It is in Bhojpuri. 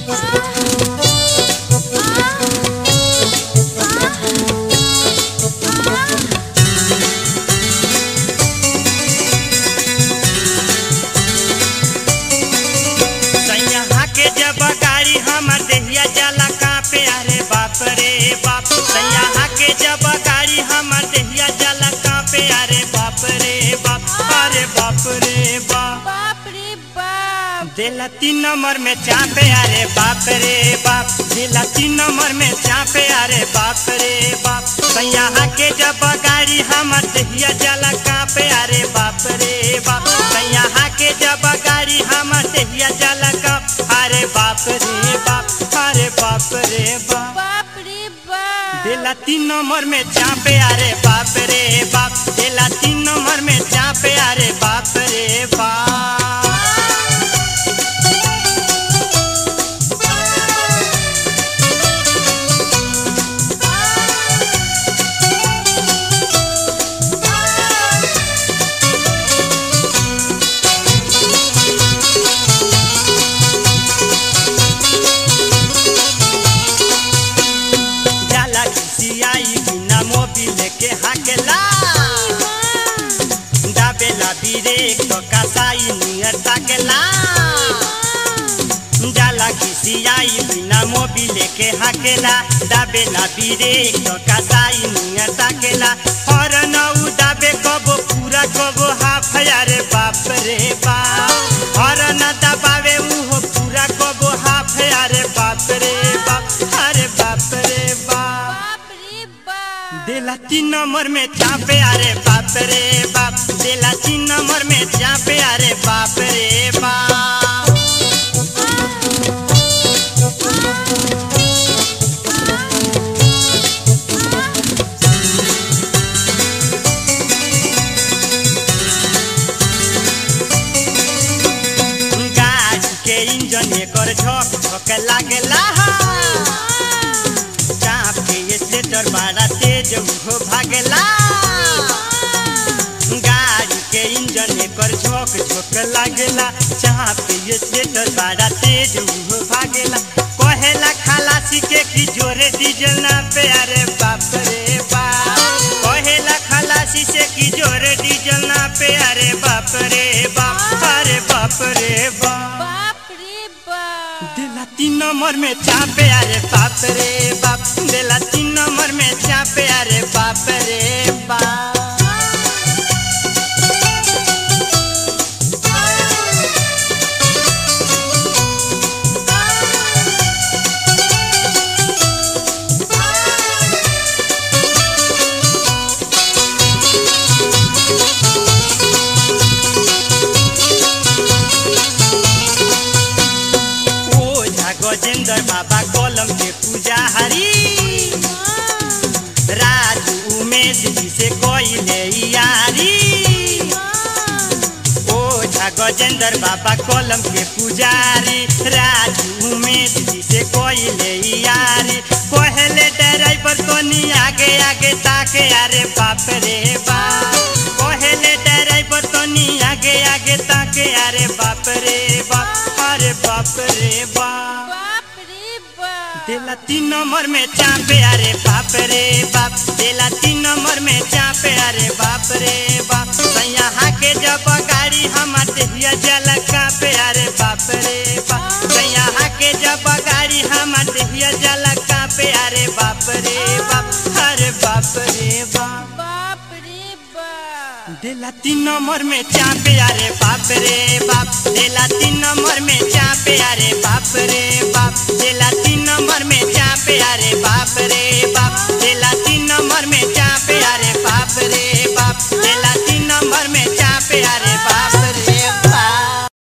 सैया के जब गाड़ी हमर देहिया जाला कापे अरे बाप रे बाप सैया के जब गाड़ी हमर देहिया जाला कापे अरे बाप रे बाप अरे बाप रे बाप बाप रे बाप दिला तीन नंबर में चापे अरे बाप रे बाप दिला तीन नंबर में चापे अरे बाप रे बाप सैया के जब गाड़ी हमर देहिया जाला कापे अरे बाप रे बाप सैया के जब गाड़ी हमर देहिया जाला काप अरे बाप रे बाप अरे बाप रे बाप बाप रे बाप दिला तीन नंबर में चापे अरे बाप रे बाप दिला तीन नंबर में चापे अरे बाप रे बाप जाला खिसियाई बिना मोबिल के हाकेला दाबेला बिरे तो कसाई नियर ताकेला जाला खिसियाई बिना मोबिल के हाकेला दाबेला बिरे तो कसाई नियर ताकेला और नौ दाबे कबो पूरा कबो हाफ अरे बाप रे बाप और न दबावे उहो पूरा कबो हाफ अरे बाप रे बाप अरे बाप रे बाप बाप रे बाप दिला तीन नंबर में चापे अरे बाप रे बाप दिला तीन नंबर में चापे अरे बाप रे बाप गाड़ी के इंजन एकर झक झक लागेला चाप के स्लेटर बड़ा तेज हो भागेला गाड़ी के इंजन एकर झोक झोक लागेला चाप के स्लेटर बड़ा तेज हो भागेला कहेला खलासी के की जोरे डीजल ना पे अरे बाप रे बाप कहेला खलासी से की जोरे डीजल ना पे अरे बाप रे बाप अरे बाप रे बाप बाप रे बाप दिला तीन नंबर में चापे अरे बाप रे बाप दिला तीन नंबर में चापे अरे बाप रे बाप ओझा गजेंद्र बाबा कलम के पुजारी राजू उमेश जी से कोइले यारी ओझा गजेंद्र बाबा कलम के पुजारी राजू उमेश जी से कोइले यारी पहले ड्राइवर तोनी आगे आगे ताके अरे बाप रे बाप पहले ड्राइवर तोनी आगे आगे ताके अरे बाप रे बाप अरे बाप रे बाप बाप रे बाप दिला तीन नंबर में चापे अरे बाप रे बाप दिला तीन नंबर में चापे अरे बाप रे बाप सैया के जब गाड़ी हमार देहिया जल कापे अरे बाप रे बाप सैया के जब गाड़ी हमार देहिया जल कापे अरे बाप रे बाप अरे बाप रे बाप बाप रे बाप दिला तीन नंबर में चापे अरे बाप रे बाप दिला तीन नंबर में चापे अरे बाप रे